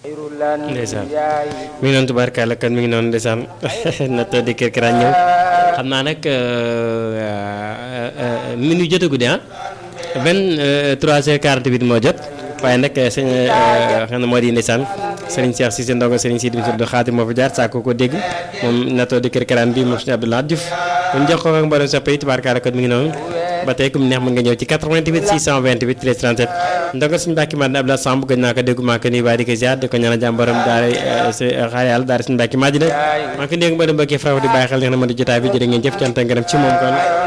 ndeysaan mi ngi noonu tubaarkàlla kon mi ngi noonu ndeysaan na tëdd kër këraan ñëw xam naa nag minute jotagu de ah vingt trois heures quarante huit moo jot waaye nag sëñ xam na moo di ndeysaan sëriñ Cheikh Cissé ndongo sëriñ Sidi Abdou Khadir moo fi jaar saa ko ko dégg moom na tëdd kër këraan bi moom sëñ Abdoulaye Diouf ñu jox ko ak mboolem sa pays tubaarkàlla kon mi ngi noonu ba tey ku mu neex mën nga ñëw ci 88 628 13 37 ndongo suñu mbàkki mat na Abdoulaye Samb gëj naa ko déggu maa ko nuyu waa di ko ziar di ko ñaanal jàmm borom daara xaar yàlla daara suñu mbàkki maa ji maa ko dégg mboolem mbokki faraw di bàyyi xel neex na mën di jotaay bi jërë ngeen jëf cant ngërëm ci moom kon